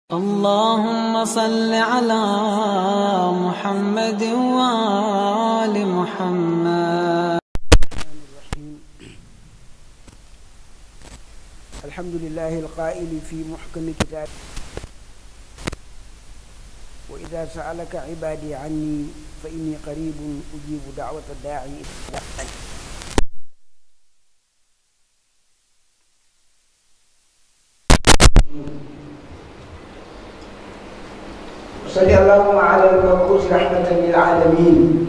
اللهم صل على محمد وآل محمد الحمد لله القائل في محكم كتابه وإذا سألك عبادي عني فإني قريب أجيب دعوة الداعي إذا دعاني وصل اللهم على المبعوث رحمة للعالمين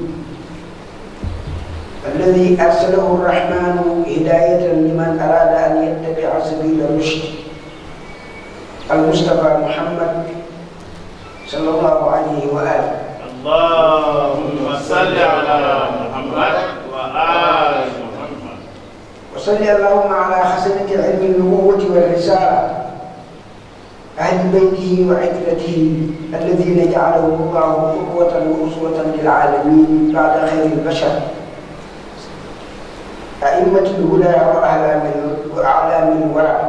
الذي أرسله الرحمن هداية لمن أراد أن يتبع سبيل الرشد المصطفى محمد صلى الله عليه وآله اللهم صل على محمد وآل محمد وصل اللهم على خزنة علم النبوة والرسالة أهل بيته وعترته الذين جعلهم الله قدوة وأسوة للعالمين بعد خير البشر أئمة الهدى وأعلام وأعلام الورع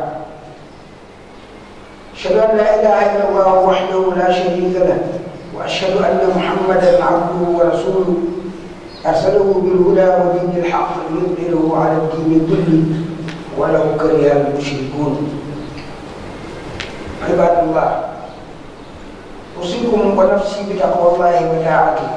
أشهد أن لا إله إلا الله وحده لا شريك له وأشهد أن محمدا عبده ورسوله أرسله بالهدى ودين الحق ليظهره على الدين كله ولو كره المشركون عباد الله أوصيكم ونفسي بتقوى الله وطاعته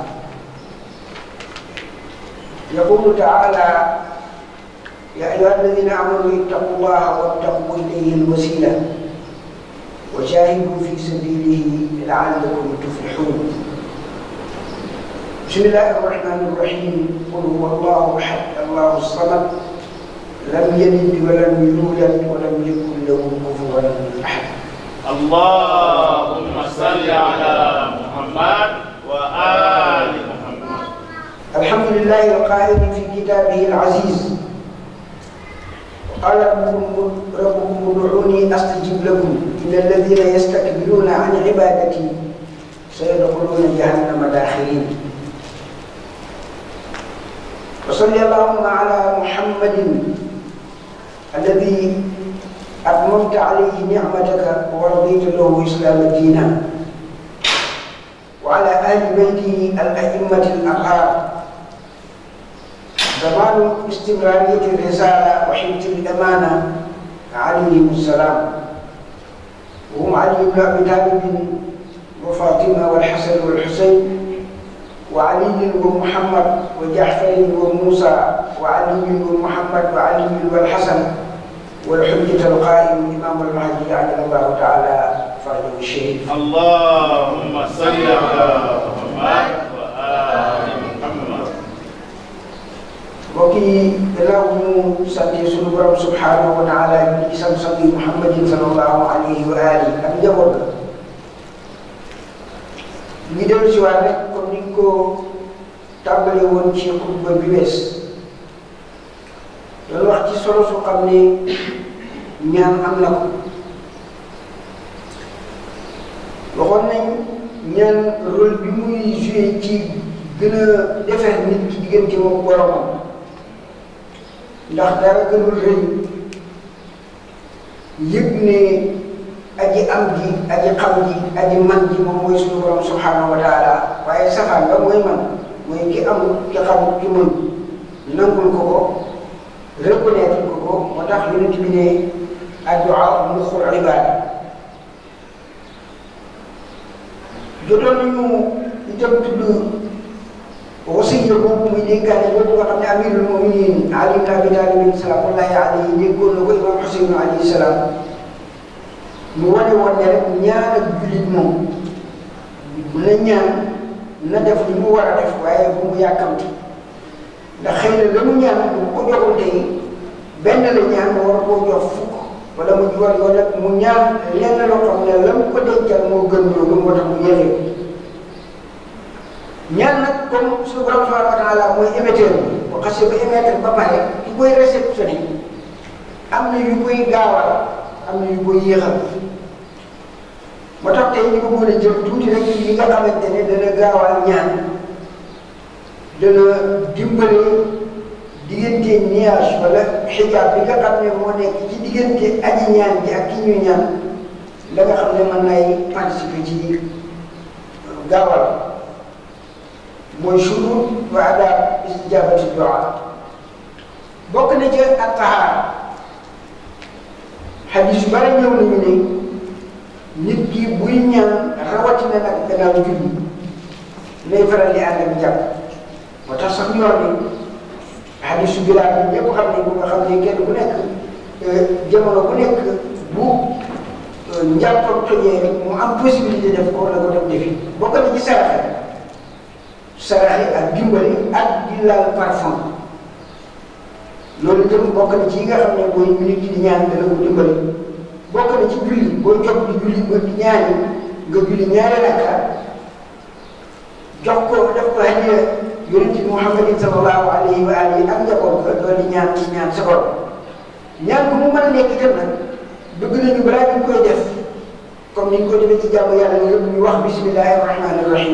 يقول تعالى يا أيها الذين آمنوا اتقوا الله وابتغوا إليه الوسيلة وجاهدوا في سبيله لعلكم تفلحون بسم الله الرحمن الرحيم قل هو الله أحد الله الصمد لم يلد ولم يولد ولم يكن له كفوا أحد اللهم صل على محمد وآل محمد الحمد لله القائل في كتابه العزيز قال ربكم ربكم ادعوني استجب لكم ان الذين يستكبرون عن عبادتي سيدخلون جهنم داخلين وصل اللهم على محمد الذي اتممت عليه نعمتك ورضيت له اسلام دينا وعلى اهل بيته الائمه الاطهار زمان استمرارية الرسالة وحفظ الأمانة عليهم السلام وهم علي بن أبي طالب وفاطمة والحسن والحسين وعلي ومحمد وجعفر وموسى وعلي ومحمد وعلي والحسن والحجة القائم إمام المهدي عجل الله تعالى فرجه الشريف اللهم صل على محمد وآل محمد mbokk yi gannaaw bu ñu santee suñu borom subhanahu wa taala ñu ci sant sant yi muhammadin sallallahu alayhi wa alihi ak njaboot la ñu dellu si waat rek comme ni ñu ko tàmbalee woon ci xutba bi wees doon wax ci solo su xam ne ñaan am na ko waxoon nañ ñaan rôle bi muy joué ci gën a defar nit ki diggante moom boromam ndax dara gënul rëy yëg ne aji am ji aji xam ji aji man ji moom mooy suñu borom subhanahu wa taala waaye safaan ba mooy man mooy ki amul ki xamul ki mën nangul ko ko reconnaître ko ko moo tax yonent bi ne addu'a muxul ibaada jotoon nañu itam tudd wasiya boobu muy dénkaane boobu nga xam ne amirul muminin ali ibn abi talib salaamullahi alayhi déggoon na ko imam Xuseyn alayhi salaam mu wane woon ne rek ñaan ak jullit moom na ñaan na def li mu war a def waaye bu mu yàkkamti ndax xëy na la mu ñaan bu ko joxul tey benn la ñaan mu war koo jox fukk wala mu war wala mu ñaan lenn loo xam ne la mu ko dencal moo gën loolu moo tax mu yëlee ñaan nag comme suñu borom subhanahu wa taala mooy émetteur bi bu xasee ba émettre ba pare ki koy réceptionné am na yu koy gaawal am na yu koy yéexal moo tax tey ñu ko mën a jël tuuti rek yi nga xamante ne dana gaawal ñaan dana dimbale diggante nuage wala xijaab bi nga xam ne moo nekk ci diggante aji ñaan ji ak ki ñuy ñaan la nga xam ne mën nay participer ci gaawal mooy shurut wa adab istijabati du'a bokk na ci ak tahaar xadis yu bari ñëw nañu ne nit ki buy ñaan rawatina nag gannaaw julli lay faral di ànd ak jàpp moo tax sax ñu wax ni xadis yu bilaal bi ñëpp xam ne bu nga xam ne kenn ku nekk jamono bu nekk bu njàppam tojee rek mu am possibilité def ko la ko dem defi bokk na ci saraxe saraxe ak dimbali ak di laal parfum loolu itam bokk na ci yi nga xam ne booy minute yi di ñaan dana ko dimbali bokk na ci julli booy jóg di julli ba di ñaani nga julli ñaari rakka jox ko def ko hadiya yonent bi Muhammadin sallallahu alayhi wa alihi ak njaboot ko doon di ñaan di ñaan sa borom ñaan bu mu mën a nekk itam nag bëgg nañu balaa ñu koy def comme ni ñu ko defee ci jàmm yàlla yëpp ñu wax bismillahi rahmani rahim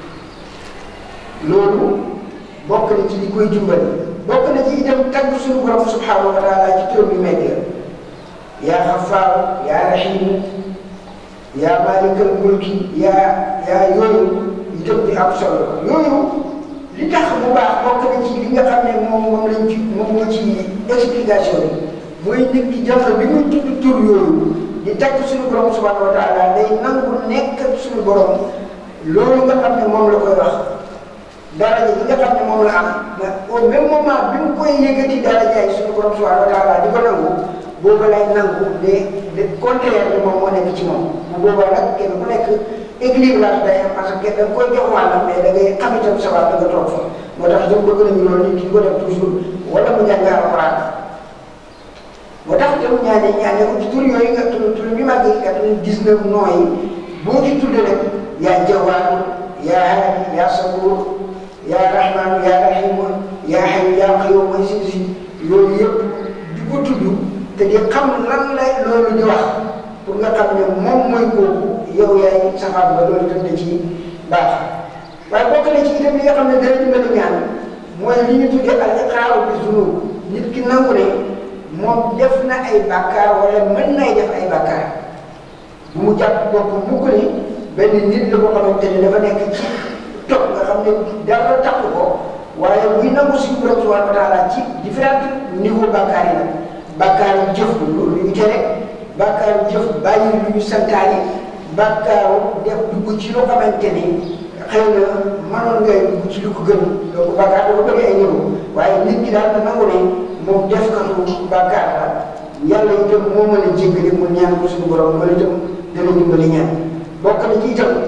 loolu bokk na ci li koy dimbali bokk na ci itam tagg suñu borom subhanahu wa taala ci turam yu mekk yaa xafaaru yaa rahimu yaa maalikal mulki yaa yaa yooyu itam di am solo yooyu li tax bu baax bokk na ci li nga xam ne moom moom lañ ci moom moo ci explication bi mooy nit ki jamono bi muy tudd tur yooyu di tagg suñu borom subhanahu wa taala day nangu nekk ak suñu borom loolu nga xam ne moom la koy wax daraja yi nga xam ne moom la am mais au même moment bi mu koy yëkkati daraja yi suñu borom subhanahu wa taala di ko nangu boobu lay nangu de de contraire bi moom moo nekk ci moom bu boobaa nag kenn ku nekk équilibrage day am parce que da nga koy jox wàllam mais da ngay xam itam sa wàll nga toog fa moo tax itam bëgg nañu loolu nit ki ko def toujours wala mu jàng alxuraan moo tax itam ñaane ñaane ko ci tur yooyu nga tur tur bi mag yi quatre-vingt-dix-neuf noo yi boo ci tudd rek yaa jawaar yaa haadi yaa sabuur yaa rahmaan yaa rahiim yaa hayyu yaa qayyuum mooy si si loolu yëpp di ko tudd te di xam lan lay loolu di wax pour nga xam ne moom mooy kooku yow yaay safaan ba loolu itam da ci baax waaye bokk na ci itam li nga xam ne dana dimbali ñaan mooy li ñu tuddee al iqraaru bi zunub nit ki nangu ne moom def na ay bàkkaar wala mën nay def ay bàkkaar bu mu jàpp bopp mukk ni benn nit la ko xamante ne dafa nekk ci topp nga xam ne dara takk ko waaye buy nangu suñu borom subhanahu wa taala ci différent niveau bàkkaar yi nag bàkkaaru jëf lu ñu tere bàkkaaru jëf bàyyi lu ñu santaane bàkkaaru def dugg ci lu xamante ni xëy na mënoon ngay dugg ci lu ko gën donc bàkkaar dafa bëri ay niveau waaye nit ki daal da nangu ne moom def katu bàkkaar la yàlla itam moo mën a jéggale mu ñaan ko suñu borom wala itam dana dimbali ñaan bokk na ci itam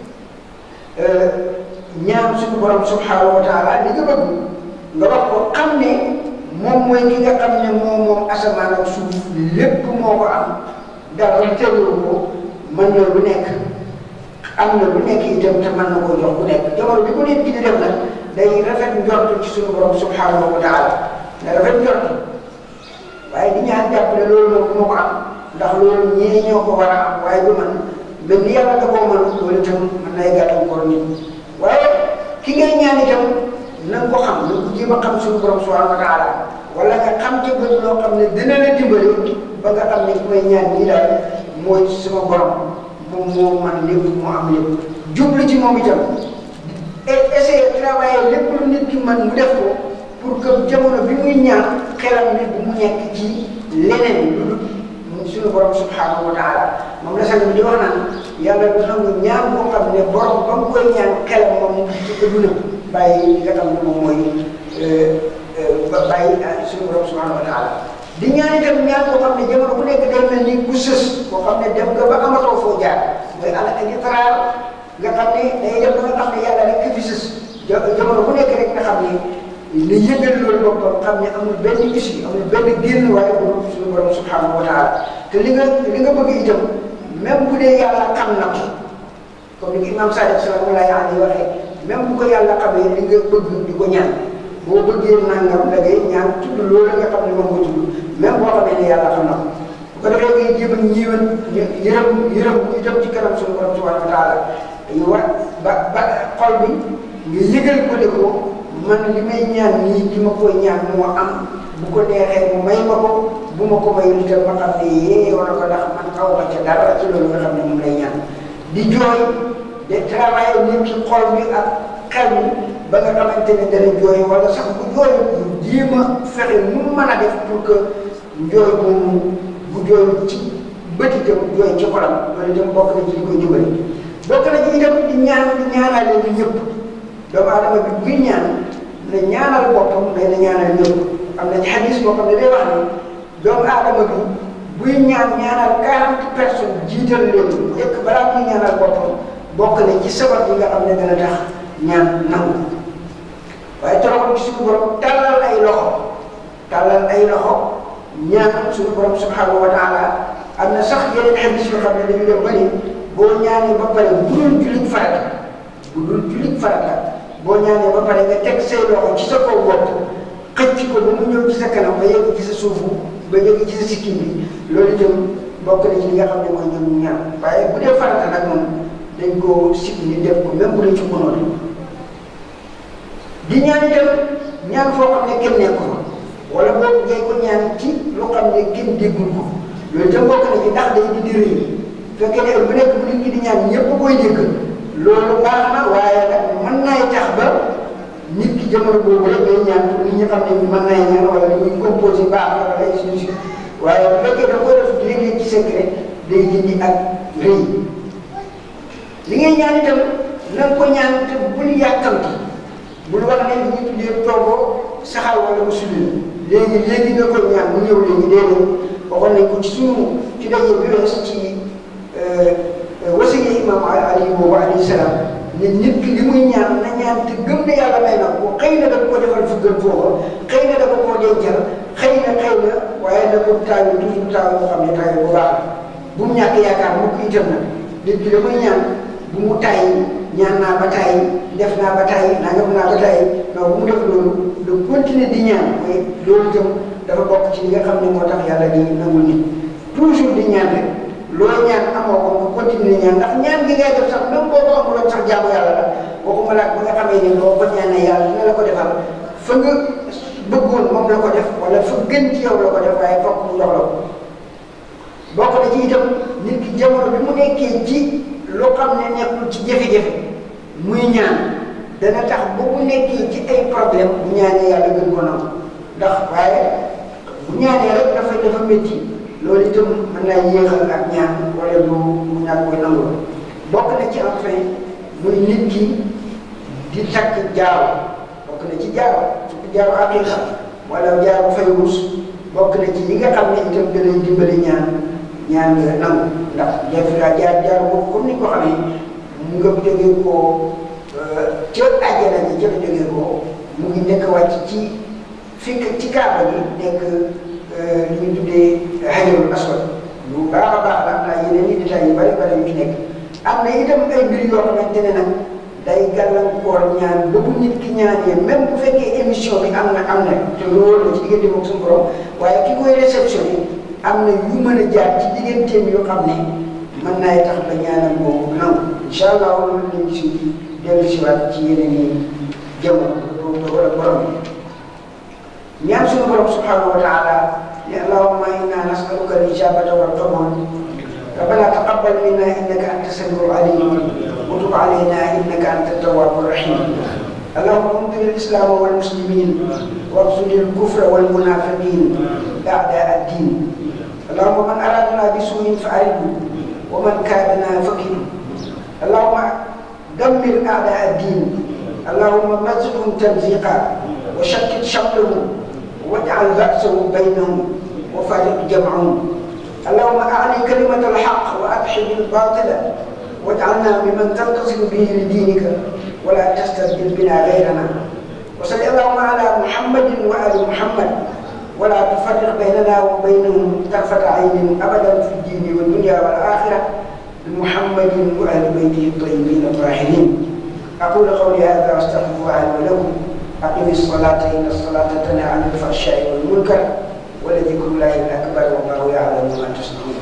ñaan suñu borom subhanahu wa taala li nga bëgg nga wax ko xam ne moom mooy ki nga xam ne moom moom asamaan ak suuf lépp moo ko am dara teewlu ko mën na lu nekk am na lu nekk itam te mën na koo jox ku nekk jamono bi ko nit ki di def nag day rafet njort ci suñu borom subhanahu wa taala na rafet njort waaye di ñaan jàpp ne loolu moom moo ko am ndax loolu ñee ñoo ko war a am waaye du man mais ni yàlla da koo mën loolu itam mën nay gàllankoor nit waaye ki ngay ñaan itam na nga ko xam na nga ko jéem a xam suñu borom subhanahu wa taala wala nga xam ci bët loo xam ne dina la dimbali ba nga xam ne ki may ñaan nii daal mooy sama borom moom moo man lépp moo am lépp jublu ci moom itam et essayer travailler lépp lu nit ki man mu def ko pour que jamono bi muy ñaan xelam nit bu mu nekk ci leneen lu dul suñu borom subhanahu wa taala moom la sang bi di wax naan yàlla du nangu ñaan boo xam ne borom ba mu koy ñaan xelam moom ci adduna bàyyi li nga xam ne moom mooy bàyyi suñu borom subhanahu wa taala di ñaan itam ñaan boo xam ne jamono bu nekk day mel ni ku sës boo xam ne dem nga ba amatoo foo jaar mooy ala ak itaraar nga xam ne day dem ba nga xam ne yàlla rek fi sës jamono bu nekk rek nga xam ne li yëgal loolu boppam xam ne amul benn issue amul benn génn waaye bu dul suñu borom subhanahu wa taala te li nga li nga bëgg itam même bu dee yàlla xam na ko comme ni ko imam Sadiq sallallahu alayhi wa waxee même bu ko yàlla xamee li nga bëgg di ko ñaan boo bëggee nangam da ngay ñaan tudd loolu nga xam ne moom nga tudd même boo xamee ne yàlla xam na ko bu ko defee ngay jéem a ñiiwan yërëm yërëm itam ci kanam suñu borom subhanahu wa taala yu war ba ba xol bi nga yëgal ko de ko man li may ñaan nii ki ma koy ñaan moo am bu ko neexee mu may ma ko bu ma ko mayul itam ma xam ne yeeyoo na ko ndax man xaw ma ca dara ci loolu nga xam ne moom lay ñaan di jooy de travailler nit ci xol bi ak xel mi ba nga xamante ne dana jooy wala sax bu jooy bu jéem a fexe nu mu mën a def pour que njooy moomu bu jooy ci bët itam jooy ci xolam loolu itam bokk na ci li koy dimbali bokk na ci itam di ñaan di ñaanale ñu ñëpp doomu aadama bi buy ñaan na ñaanal boppam mais na ñaanal ñëpp am na ci xadis boo xam ne day wax ne doomu aadama bi buy ñaan ñaanal quarante personnes jiital leen njëkk balaa muy ñaanal boppam bokk na ci sabab yi nga xam ne dana tax ñaan nangu waaye toroxal ci suñu borom tàllal ay loxo tàllal ay loxo ñaan suñu borom subhanahu wa taala am na sax yeneen xadis yoo xam ne dañu dem ba ni boo ñaanee ba pare bu dul jullit farata bu dul jullit farata boo ñaanee ba pare nga teg say loxo ci sa kaw bopp xëcc ko ba mu ñëw ci sa kanam ba yegg ci sa suufu ba yegg ci sa sikkim bi loolu itam bokk na ci li nga xam ne mooy ñoom ñu ñaan waaye bu dee farata nag moom dañ koo sib ni def ko même bu dee ci mënoon di ñaan itam ñaan foo xam ne kenn nekku fa wala boobu ngay ko ñaan ci lu xam ne kenn déggul ko loolu itam bokk na ci ndax day di di rëy fekkee ne bu nekk bu nit ñi di ñaan ñëpp koy dégg loolu baax na waaye nag mën naay tax ba nit ki jamono boobu rek ngay ñaan pour nit ñi xam ne mën naay ñaan wala li muy composé baax na wala ay suñu waaye bu fekkee da ko def léeg-léeg ci secret day dindi ak rëy li ngay ñaan itam na nga ko ñaan te bul yàkkamti bul wax ne li ñu tuddee toogo saxal wala mu sulli léegi léegi nga koy ñaan mu ñëw léegi déedéet waxoon nañ ko ci suñu ci daje bi wees ci wasiya imam ali boobu alayhi salaam ne nit ki li muy ñaan na ñaan te gëm ne yàlla may na ko xëy na dafa ko defal fu gën foofa xëy na dafa koo dencal xëy na xëy na waaye na ko taayu toujours taayu boo xam ne taayu bu baax la bu mu ñàkk yaakaar mu ko itam nag nit ki la muy ñaan bu mu tàyyi ñaan naa ba tàyyi def naa ba tàyyi nangam naa ba tàyyi non bu mu def loolu de continuer di ñaan mooy loolu itam dafa bokk ci li nga xam ne moo tax yàlla di nangul nit toujours di ñaan rek loo ñaan amoo ko nga continuer ñaan ndax ñaan gi ngay def sax même boo ko amuloon sax jaamu yàlla la waxuma la ba nga xamee ne boo ko ñaanee yàlla dina la ko defal fa nga bëggoon moom la ko def wala fa gën ci yow la ko def waaye fokk mu jox la ko bokk na ci itam nit ki jamono bi mu nekkee ci loo xam ne nekkul ci jafe-jafe muy ñaan dana tax ba mu nekkee ci ay problème bu ñaanee yàlla gën ko nangu ndax waaye bu ñaanee rek dafay dafa métti loolu itam mën naa yéexal ak ñaan wala du mu ñàkk koy nangu bokk na ci enfin muy nit ki di takk jaaro bokk na ci jaaro surtout jaaro aqiqa wala jaaro fayrus bokk na ci yi nga xam ne itam danay dimbali ñaan ñaan nga nangu ndax def naa jaar jaar boobu comme ni ko xamee mu nga jógee koo ca àjjana ji ca la jógee koo mu ngi nekk wàcc ci fi ci kaaba gi nekk li ñu tuddee hajarul aswad lu baax a baax la am naa yeneen i détails yu bari bari yu ci nekk am na itam ay mbir yoo xamante ne nag day gàllankoor ñaan ba bu nit ki ñaanee même bu fekkee émission bi am na am na te loolu la ci diggante moom suñu borom waaye ki koy réceptionné am na yu mën a jaar ci digganteem yoo xam ne mën naay tax ba ñaanal boobu nangu incha allah loolu lañ ci dellu si waat ci yeneen i jamono wala borom bi ñaan suñu borom subhanahu wa taala ne allahumma inna nasaluka al ijabata wal qabul ربنا تقبل منا انك انت السميع العليم وتب علينا انك انت التواب الرحيم اللهم انصر الاسلام والمسلمين واخذل الكفر والمنافقين اعداء الدين اللهم من ارادنا بسوء فارده ومن كادنا فكله اللهم دمر اعداء الدين اللهم مزقهم تمزيقا وشتت شملهم واجعل بأسه بينهم وفارق جمعهم اللهم أعلي كلمة الحق وأدحض الباطل واجعلنا ممن تنتصر به لدينك ولا تستبدل بنا غيرنا وصل اللهم على محمد وآل محمد ولا تفرق بيننا وبينهم طرفة عين أبدا في الدين والدنيا والآخرة بمحمد وآل بيته الطيبين الطاهرين أقول قولي هذا وأستغفر الله لي ولكم أقم الصلاة إن الصلاة تنهى عن الفحشاء والمنكر ولذكر الله الأكبر والله يعلم ما تصنعون